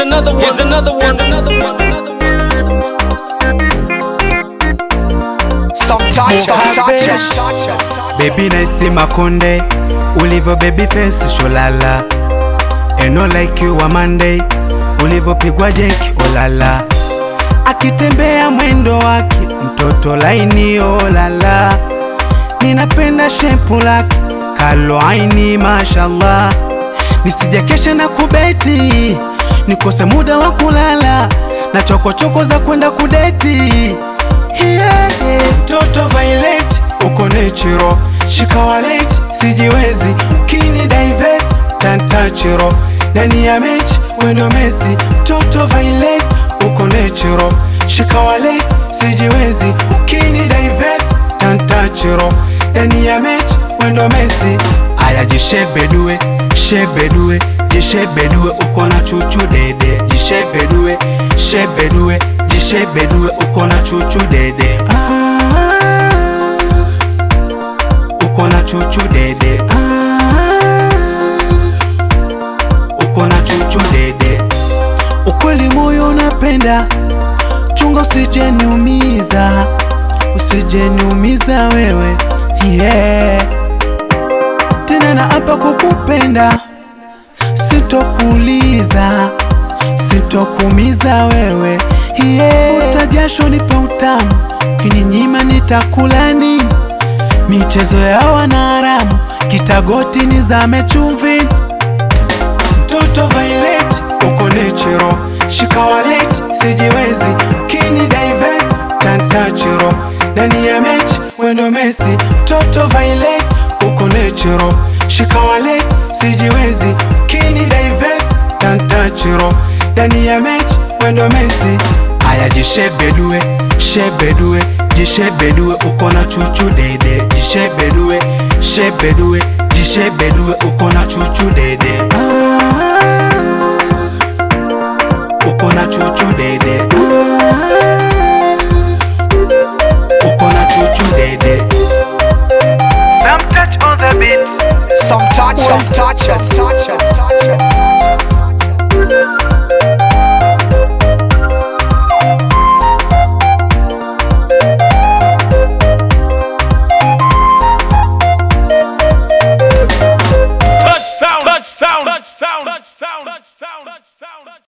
another one. Here's another one. Here's another one. Some touch, some touch, Baby naisi makonde ulivyo baby face sholala eno like you wa Monday ulivyopigwa jeki olala akitembea mwendo wake mtoto laini olala ninapenda shepu lake kalo aini mashallah nisijakesha na kubeti nikose muda wa kulala na chokochoko za kwenda kudeti yeah, yeah. Toto Violet uko natural shika wallet sijiwezi kini divert tantachiro ndani ya mechi wendo Messi Toto Violet uko natural shika wallet sijiwezi kini divert tantachiro ndani ya mechi wendo Messi aya jishebedue shebedue jishebedue uko na chuchu dede jishebedue shebedue jishebedue uko na chuchu dede ah, uko na chuchu dede ah, uko na chuchu dede ukweli moyo unapenda chunga usijeniumiza usijeniumiza wewe yeah. tena na hapa kukupenda sitokuuliza sitokuumiza wewe yeah. Futa jasho nipe utamu kininyima nitakula nini michezo ya wanaharamu kitagoti nizame chumvi mtoto Violet uko natural shika wallet sijiwezi kini divert tantachiro ndani ya mechi wendo Messi mtoto Violet uko natural shika wallet sijiwezi kini divert tantachiro ndani ya mechi wendo Messi aya jishebedue shebedue jishebedue uko na chuchu dede jishebedue shebedue jishebedue uko na chuchu dede ah, uko na chuchu dede ah, uko na chuchu dede some touch, some touch, some touch.